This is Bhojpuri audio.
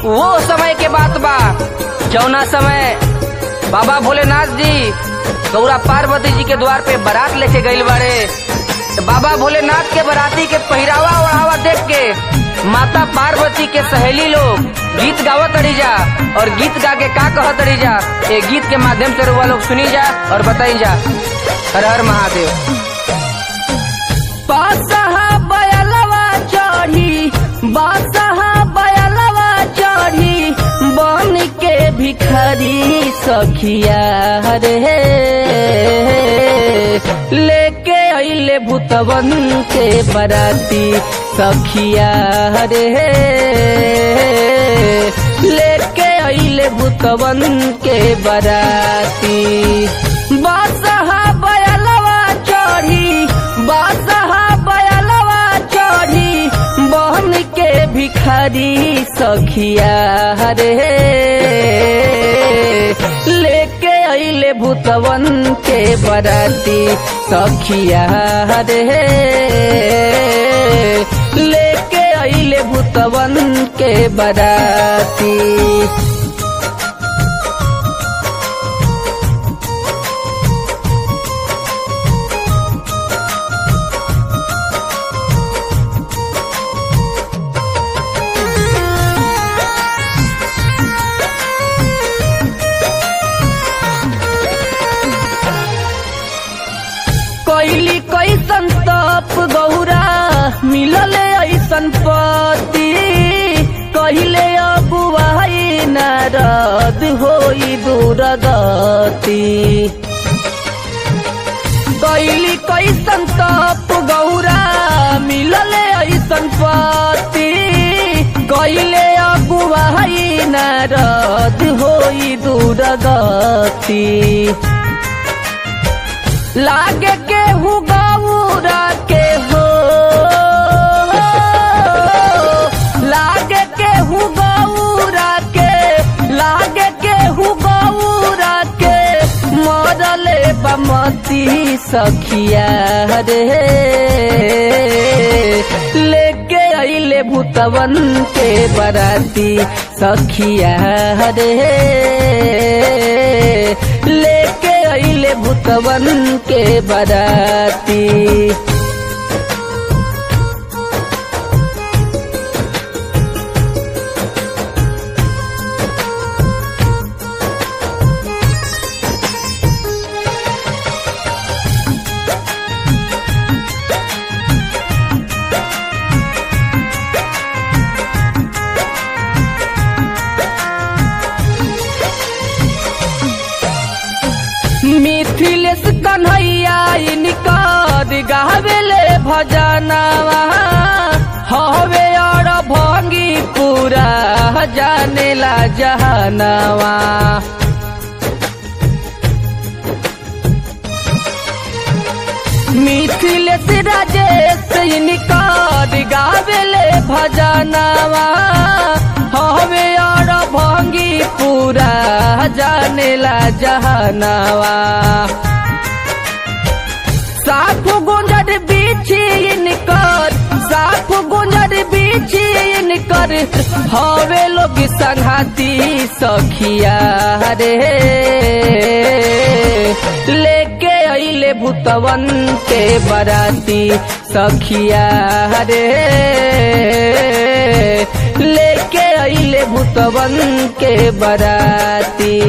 वो समय के बात बा जौना समय बाबा भोलेनाथ जी गौरा पार्वती जी के द्वार पे बारात लेके गईल बाड़े तो बाबा भोलेनाथ के बाराती के पहिरावा ओढ़ावा देख के माता पार्वती के सहेली लोग गीत गावत तड़ी जा और गीत गा के का कहत तड़ी जा ये गीत के माध्यम से रुआ लोग सुनी जा और बताई जा हर हर महादेव बादशाह बयलवा चढ़ी बादशाह बयलवा चढ़ी बन के भिखारी सखिया रे लेके अइले भूतवन के बराती सखिया रे लेके अइले भूतवन के बराती बादशाह बयलवा चढ़ी बादशाह बयलवा चढ़ी बहन के भिखारी सखिया रे लेके अइले भूतवन के बराती सखिया रे लेके अइले भूतवन के बराती कैली कैसन तप गौरा मिलल ऐसन पति कहिले अगुवाई नारद होई दूरगति कैली कैसन तप गौरा मिलल ऐसन पति कैले अगुवाई नारद होई दूरगति लागे के हु गौरा के हो लागे के हु गौरा के लागे के हु गौरा के मरले बमती सखिया रे लेके अइले भूतवन के बराती सखिया रे लेके अइले भूतवन के बराती मिथिलेश कन्हैया इनकर गावेले भजनवा हवे और भंगी पूरा जानेला जहनवा मिथिलेश राजेश इनकर गावेले भजनवा हवे और भंगी पूरा जानेला जहनवा साफ गुंजर बीछी इनकर साफ गुंजर बीछी इनकर हवे लोग संघाती सखिया रे लेके अइले भूतवन के बराती सखिया रे लेके अइले भूतवन के बराती